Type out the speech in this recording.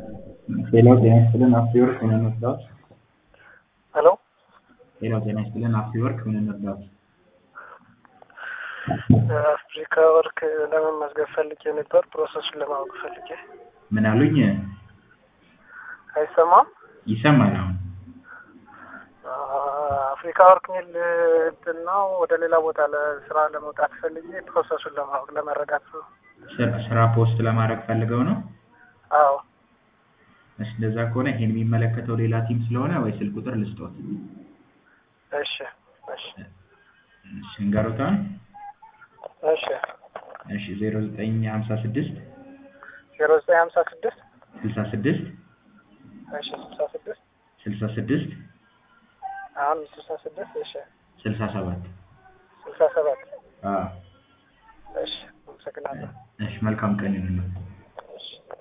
ሌላው ጤና ይስጥልን አፍሪወርክ ምን እንርዳዎት? ሄሎ ሌላው ጤና ይስጥልን አፍሪወርክ ምን እንርዳዎት? አፍሪካ ወርክ ለመመዝገብ ፈልጌ ነበር። ፕሮሰሱን ለማወቅ ፈልጌ። ምን አሉኝ? አይሰማም? ይሰማል አሁን። አፍሪካ ወርክ ሚል እንትን ነው። ወደ ሌላ ቦታ ለስራ ለመውጣት ፈልጌ ፕሮሰሱን ለማወቅ ለመረዳት ነው። ስራ- ስራ ፖስት ለማድረግ ፈልገው ነው? አዎ እሺ እንደዛ ከሆነ ይሄን የሚመለከተው ሌላ ቲም ስለሆነ ወይ ስልክ ቁጥር ልስጦት? እሺ እሺ እሺ እንገሩታን እሺ እሺ ዜሮ ዘጠኝ ሀምሳ ስድስት ዜሮ ዘጠኝ ሀምሳ ስድስት ስልሳ ስድስት እሺ ስልሳ ስድስት ስልሳ ስድስት አሁን ስልሳ ስድስት እሺ ስልሳ ሰባት ስልሳ ሰባት አዎ እሺ አመሰግናለሁ። እሺ መልካም ቀን ይሁንልዎት። እሺ